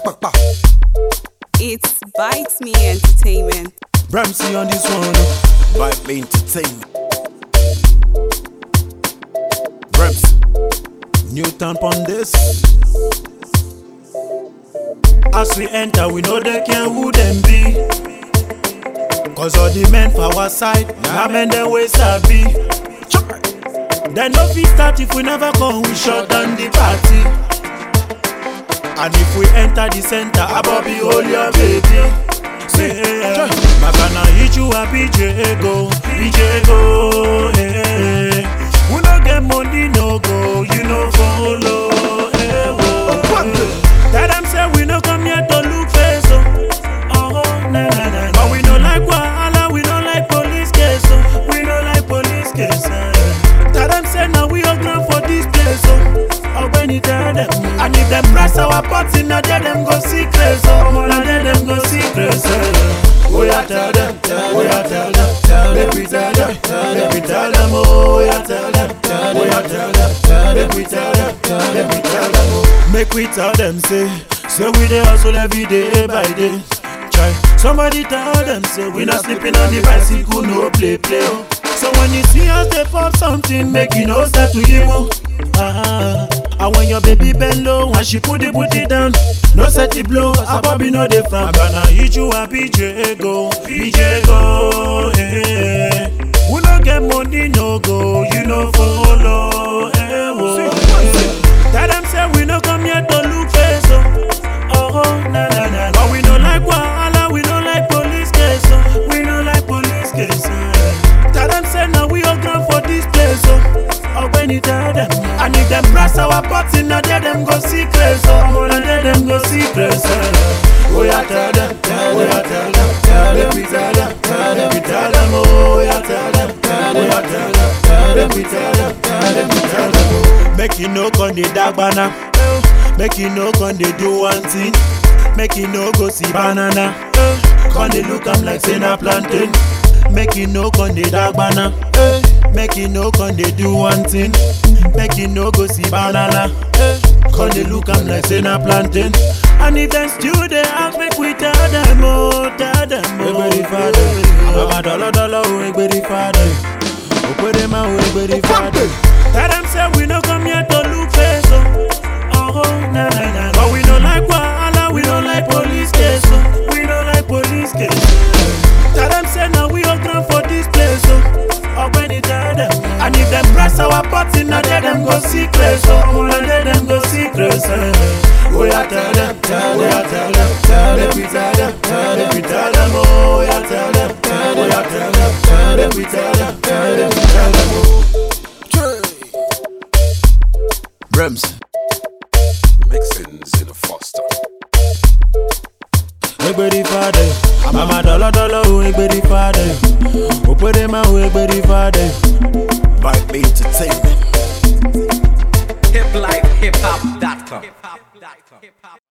It's Bites Me Entertainment. Ramsey on this one. Vibe me entertainment. Ramsey. Newton on this. As we enter, we know they care who them be. Cause all the men for our side, now men they way sabi. Then no fit start if we never come, we shut down the party. And if we enter the center, Bobby hold your baby. Say, my gonna hit you a BJ go, BJ go. Hey. We no get money, no go, you no follow. Hey, whoa. Tell them say we no come here to look face, oh. Oh, nah, nah, nah. But we no like wahala, we no like police case, oh. We no like police case. eh. Tell them say now we all ground for this place, oh. Oh, when you tell them, and if them press our party, now there them go see crazy, oh. Now there them go see crazy. Oh, yeah, tell them, oh, yeah, tell them, make we tell them, make we tell them, oh, yeah, tell them, oh, yeah, tell them, make we tell them, make we tell them, oh. Make we tell them, say, say we dey hustle every day by day. Try. Somebody tell them, say we not sleeping on the bicycle, no play play. oh. So when you see us, they pop something, make you know start to emo. Ah, and when your baby bend low, and she put the booty down, no set it blow, a Bobby no dey from. I'm gonna hit you a PJ go, PJ go, eh. We no get money, no go, you no follow, eh. Whoa. Tell them say we no come here to look face, oh. Oh, na na na. But we no like wahala, we no like police case, oh. We no like police case. eh. Tell them say now we all ground for this place, oh. Oh, when you tell them, and if them press our party, now there them go see crazy, oh. Now there them go see crazy. Oh, yeah, tell them, oh, yeah, tell them, let me tell them, let me tell them, oh, yeah, tell them, oh, yeah, tell them, let me tell them, let me tell them, oh. Make you no con dey dark banana, make you no con dey do one thing, make you no go see banana, con dey look am like say na plantain. Make you no con dey dark banana, make you no con dey do one thing, make you no go see banana, con dey look am like say na plantain. And if dem still dey ask, make we tell dem oh, tell dem oh. Egberi fade, abama dolo dolo oh, egberi fade. Okwedema oh, egberi fade. Tell them say we no come here to look face oh. Oh, na na na. But we no like wahala, we no like police case oh. We no like police case. Tell them say now we all ground for this place oh. Oh, when you tell them, and if them press our party, now there them go see crazy oh. Now there them go see crazy. Oh yeah, tell them, oh yeah, tell them, let me tell them, let me tell them, oh yeah, tell them, oh yeah, tell them, let me tell them, let me tell them, oh. Ramsey. Mixins in a Foster. egberi fade mama dolo dolo o egberi fade opere ma o egberi fade Vibe me entertainment. hiplifehiphop.com.